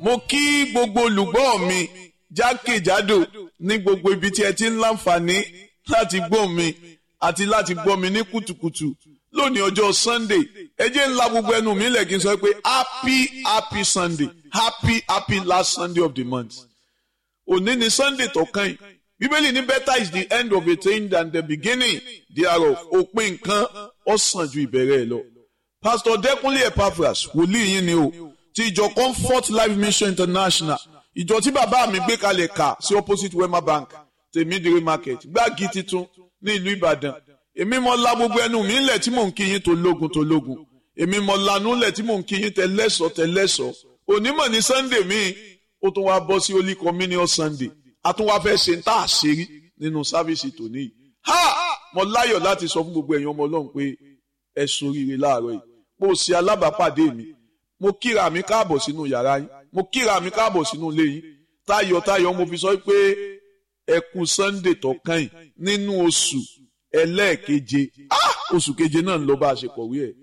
mo kí gbogbo olùgbọ́ mi jákèjádò ní gbogbo ibi tí ẹ ti ń láǹfààní láti gbọ́ mi àti láti gbọ́ mi ní kùtùkùtù lónìí ọjọ́ sunday ẹ jẹ́ ńlá gbogbo ẹnu mi lẹ̀ kí n sọ pé happy happy sunday happy happy last sunday of the month òní ni sunday tó kàn yìí bíbélì ní better is the end of a thing than the beginning thereof òpin nǹkan ó sàn ju ìbẹ̀rẹ̀ ẹ̀ lọ pastor dẹkùnlé epaphras wòlíì yín ni o ti ìjọ comfort life mission international ìjọ tí bàbá mi gbé kalẹ̀ kà sí opposite wema bank tèmídìrí market gbági titun ní ìlú ìbàdàn èmi mọ la gbogbo ẹnu mi ńlẹ̀ tí mò ń kí yín tó lógun tó lógun èmi mọ lanú ńlẹ̀ tí mò ń kí yín tẹ lẹ́sọ̀ tẹ lẹ́sọ̀ onímọ̀ ní sunday míì ó tún wá bọ́ sí holy communion sunday a tún wá fẹ́ ṣe ń tà àṣírí nínú sáfíìsì tòní yìí ha mo láyọ̀ láti sọ fún gbogbo ẹ̀yin ọmọ ọlọ́run pé ẹ soríire láàárọ̀ yìí mo ṣe alábàápàdé mi mo kíra mi káàbọ̀ sínú yàrá yín mo kíra mi káàbọ̀ sínú ilé yín tayọ̀tayọ̀ mo fi sọ pé ẹ kú sunday tó kàn yìí nínú oṣù ẹlẹ́ẹ̀keje oṣù keje náà ń lọ bá a ṣe kọ̀wé ẹ̀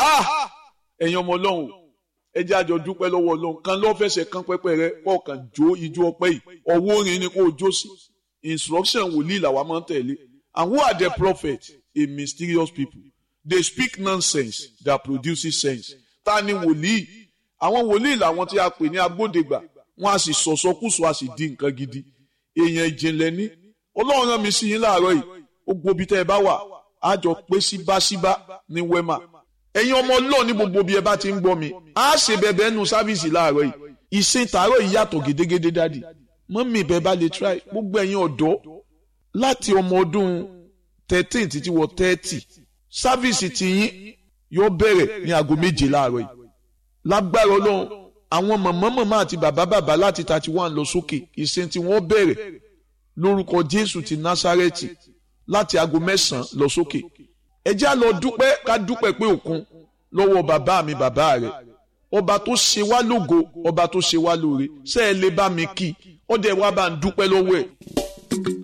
ẹ̀yin ọmọ ọlọ́run ẹ jẹ́ àjọ dúpẹ́ lọ́wọ́ ọlọ́run kan lọ́ fẹsẹ̀ kan pẹ́pẹ́ rẹ kọ̀ọ̀kan jó ijó ọpẹ́ yìí ọwọ́ orin ni kò jó sí instruction wòlíì làwa máa ń tẹ̀lé and who are the prophets a mysterious people they speak nonsense that produces sense ta ni wòlíì àwọn wòlíì làwọn tí a pè ní agbódegbà wọn a sì sọ̀sọ́kùsọ a sì di nǹkan gidi èèyàn ìjìnlẹ̀ ní ọlọ́run rán mi sí yín láàárọ̀ yìí ó gbobi tẹ́ ẹ bá wà á jọ pé síbáṣíbá ní wema ẹ̀yin ọmọ ọlọ́run ní gbogbo bí ẹ bá ti ń gbọ́ mi á ṣe bẹ̀bẹ̀ nu sáfíìsì láàárọ̀ yìí ìsìn tààrọ̀ yìí yàtọ̀ gédégédé dádì mọ́mí ìbẹ̀ bá lè try gbogbo ẹ̀yin ọ̀dọ́ láti ọmọ ọdún thirteen títí wọ thirty sáfíìsì tiyín yóò bẹ̀rẹ̀ ní aago méje láàárọ̀ yìí lágbára ọlọ́run àwọn mọ̀mọ́ mọ̀mọ́ àti bàbá bàbá láti thirty one lọ sókè ìsìn tí wọ́n bẹ̀rẹ̀ lórúkọ jésù ti násárẹ́tì láti aago mẹ́sàn-án lọ sókè ẹ já lọ dúpẹ́ ká dúpẹ́ pé òkun lọ́wọ́ bàbá mi bàbá rẹ̀ ọba tó ṣe wá lógo ọba tó ṣe wá lóore ṣé ẹ lè bá mi kí ọdẹ wa bá ń dúpẹ́ lọ́wọ́ ẹ̀.